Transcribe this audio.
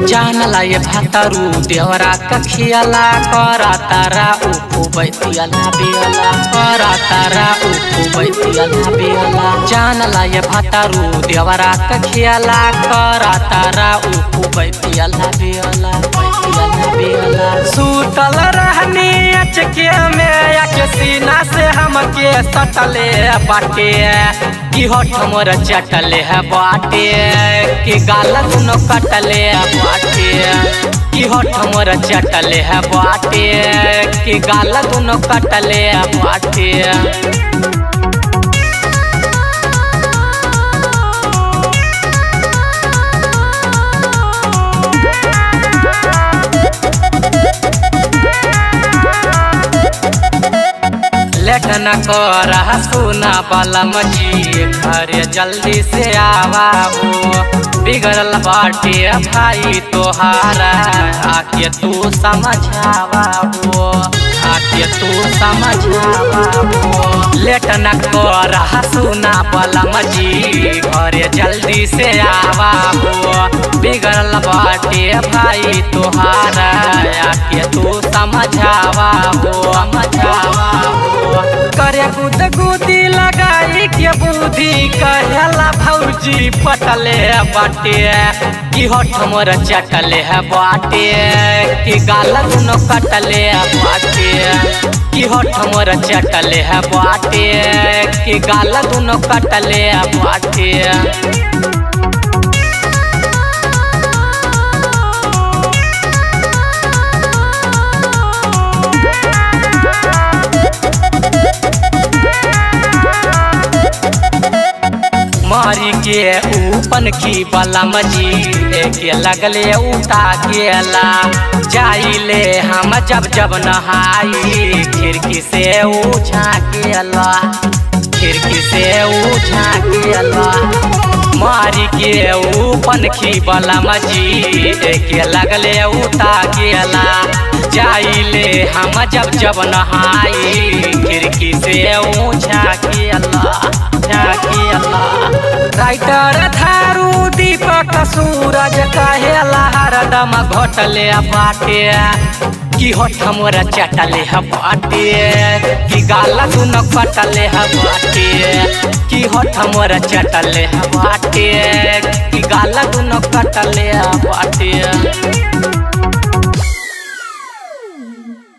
जानला ये भातारू देवरा कखियाला करा तारा उखु बैतियाला बेला करा तारा उखु बैतियाला बेला जानला ये भातारू देवरा कखियाला करा तारा उखु बैतियाला बेला बैतियाला बेला सूतल रहनी अचके में आके सीना से हमके सटले बाटे कि होठ मोर चटले है बाटे कि गाल दुनो कटले बाटे कि होठ मोर चटले है बाटे कि गाल दुनो कटले बाटे लेटन कर सुना बलम जी घर जल्दी से आवा हो बिगड़ल बाटे भाई तोहारा आके तू समझावा हो आके तू समझावा हो लेटन कर सुना बलम जी घर जल्दी से आवा हो बिगड़ल बाटे भाई तोहारा आके तू समझावा हो समझावा हो करे गुद गुदी लगाई के बुद्धि कहेला भौजी पटले बाटे कि होठ मोर चटले है बाटे कि गाल दुनो कटले बाटे कि होठ मोर चटले है बाटे कि गाल दुनो कटले बाटे मारी के ऊपन की बलम जी के लगले उठा गेला जाइले हम जब जब नहाई खिड़की से उछा गेला खिड़की से उछा गेला मारी के ऊपन की बलम जी के लगले उठा गेला जाइले हम जब जब नहाई खिड़की से ऊछा गेला राइटर थारू दीपक सूरज कहेला हरदम घोटले बाटे कि होठ मोरा चटले है बाटे कि गाला दुनो कटले है बाटे कि होठ मोरा चटले है बाटे कि गाला दुनो कटले है बाटे